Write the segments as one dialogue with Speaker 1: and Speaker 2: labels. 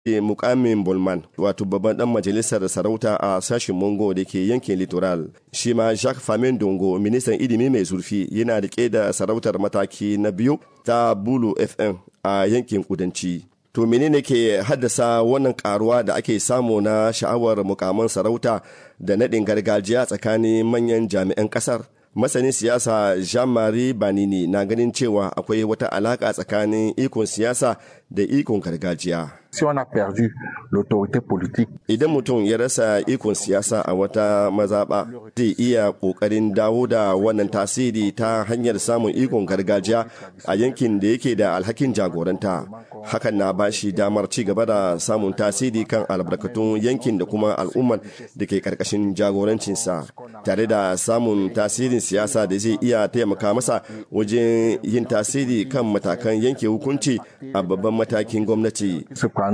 Speaker 1: mukamin Bulman wato babban dan majalisar sarauta a sashen Mongo da ke yankin Littoral. Shi ma Jacques Famin Dongo ministan ilimi mai zurfi yana rike da sarautar mataki na biyu ta Bulu FM a yankin kudanci. To menene ke haddasa wannan karuwa da ake samu na sha'awar mukaman sarauta da naɗin gargajiya tsakanin manyan jami'an ƙasar? Masanin siyasa Jean-Marie Banini na ganin cewa akwai wata alaƙa tsakanin ikon siyasa da ikon gargajiya.
Speaker 2: Si on a perdu l'autorité politique.
Speaker 1: Idan mutum ya rasa ikon siyasa a wata mazaɓa zai iya ƙoƙarin dawo da wannan tasiri ta hanyar samun ikon gargajiya a yankin da yake da alhakin jagoranta. Hakan na ba shi damar ci gaba da samun tasiri kan albarkatun yankin da kuma al'ummar da ke ƙarƙashin jagorancinsa tare da samun tasirin siyasa da zai iya taimaka masa wajen yin tasiri kan matakan yanke hukunci a babban matakin gwamnati.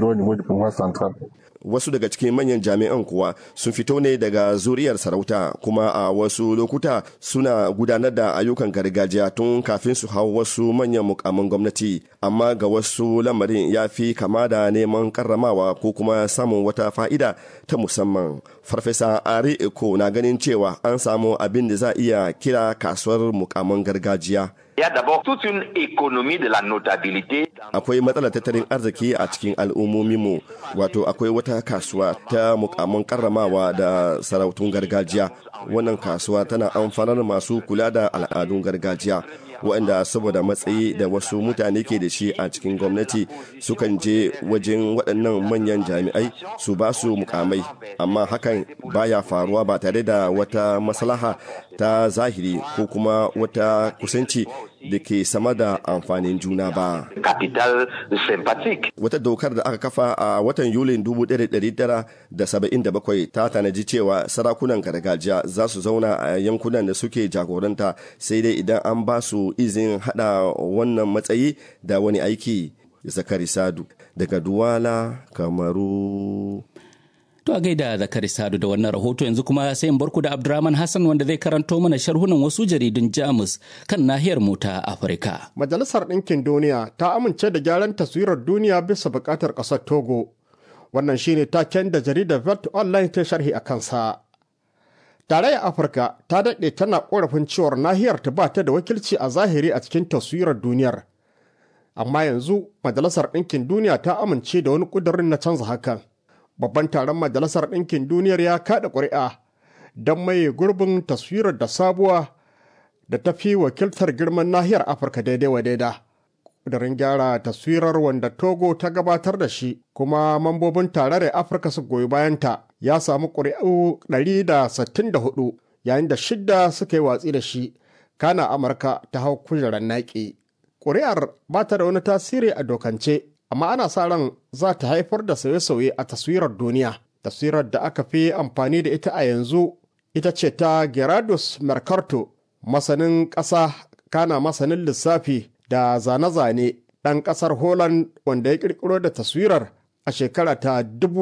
Speaker 1: Wasu daga cikin manyan jami'an kuwa sun fito ne daga zuriyar sarauta kuma a wasu lokuta suna gudanar da ayyukan gargajiya tun kafin su hau wasu manyan mukamin gwamnati amma ga wasu lamarin ya fi kama da neman karramawa ko kuma samun wata fa'ida ta musamman. Farfesa Ari Eko na ganin cewa an samu abin da za iya kira kasuwar mukamin gargajiya.
Speaker 3: Il y a d'abord toute une économie de la notabilité.
Speaker 1: Akwai matsalar tattalin arziki a cikin al'ummominmu, wato akwai wata kasuwa ta mukamman karramawa da sarautun gargajiya. Wannan kasuwa tana amfanar masu kula da al'adun gargajiya. waɗanda saboda matsayi da wasu mutane ke da shi a cikin gwamnati sukan je wajen waɗannan manyan jami'ai su ba su mukamai amma hakan baya faruwa ba tare da wata maslaha ta zahiri ko kuma wata kusanci da ke sama da amfanin juna ba.
Speaker 3: Capital sympathique.
Speaker 1: Wata dokar da aka kafa a watan Yulin 1977 ta tanaji cewa sarakunan gargajiya za su zauna a yankunan da suke jagoranta sai dai idan an ba su izin hada wannan matsayi da wani aiki. Zakari Sadu daga Duwala, Kamaru.
Speaker 4: To a gaida Zakari Sadu da wannan rahoto yanzu kuma sai in barku da Abdurrahman Hassan wanda zai karanto mana sharhunan wasu jaridun Jamus kan nahiyar mu ta Afirka.
Speaker 5: Majalisar Ɗinkin Duniya ta amince da gyaran taswirar duniya bisa buƙatar ƙasar Togo. Wannan shine taken da jaridar Vet Online ta sharhi a kansa. Tarayyar Afirka ta daɗe tana ƙorafin cewar nahiyar ta ba ta da wakilci a zahiri a cikin taswirar duniyar. Amma yanzu Majalisar Ɗinkin Duniya ta amince da wani ƙudurin na canza hakan. babban taron majalisar ɗinkin duniyar ya kaɗa ƙuri'a don maye gurbin taswirar da sabuwa da ta fi wakiltar girman nahiyar afirka daidai wa daida ƙudurin gyara taswirar wanda togo ta gabatar da shi kuma mambobin tarayyar afirka su goyi bayanta ya samu ƙuri'u 164 yayin da shidda suka yi watsi da shi kana amurka ta hau kujerar naƙi ƙuri'ar ba ta da wani tasiri a dokance amma ana sa ran za ta haifar da sauye-sauye a taswirar duniya. Taswirar da aka fi amfani da ita a yanzu ita ce ta Gerardus Mercato, masanin ƙasa kana masanin lissafi da zane-zane ɗan ƙasar Holland wanda ya ƙirƙiro da taswirar a shekara ta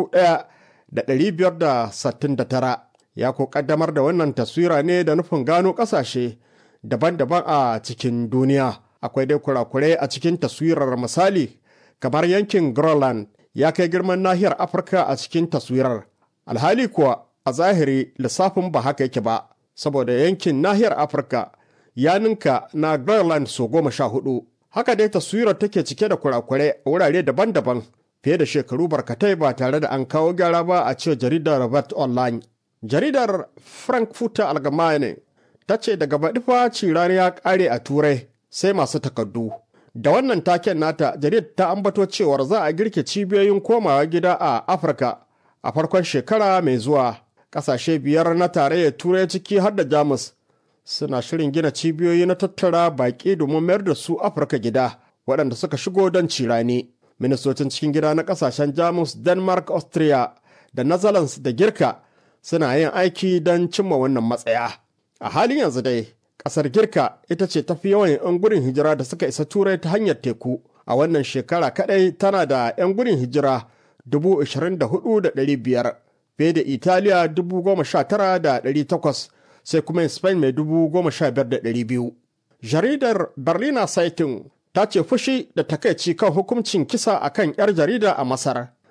Speaker 5: 1569 ya ko ƙaddamar da wannan taswira ne da nufin gano ƙasashe daban-daban a cikin duniya. Akwai dai kurakurai a cikin taswirar misali kamar yankin Groenland ya kai girman nahiyar Afirka a cikin taswirar. Alhali kuwa a zahiri lissafin ba haka yake ba, saboda yankin nahiyar Afirka ya ninka na Groenland so goma sha hudu. Haka dai taswirar take cike da kurakurai a wurare daban-daban fiye da shekaru barkatai ba tare da an kawo gyara ba a cewa jaridar Robert Online. Jaridar Frankfurter Allgemeine ta ce daga baɗi fa cirani ya ƙare a Turai sai masu takardu. Da wannan taken nata, jaridar ta ambato cewar za a girke cibiyoyin komawa gida a Afirka a farkon shekara mai zuwa. Ƙasashe biyar na tarayyar Turai ciki har da Jamus suna shirin gina cibiyoyi na tattara baƙi domin mayar da su Afirka gida waɗanda suka shigo don cirani. Ministocin cikin gida na ƙasashen Jamus, Denmark, Austria da Netherlands da Girka suna yin aiki don cimma wannan matsaya. A halin yanzu dai, Ƙasar Girka ita ce tafi yawan 'yan gudun hijira da suka isa Turai ta hanyar teku. A wannan shekara kaɗai tana da 'yan gudun hijira 24,500 fiye da Italiya 19,800 sai kuma Spain mai 15,200. Jaridar Berliner Zeitung ta ce fushi da takaici kan hukuncin kisa a kan 'yar jarida a Masar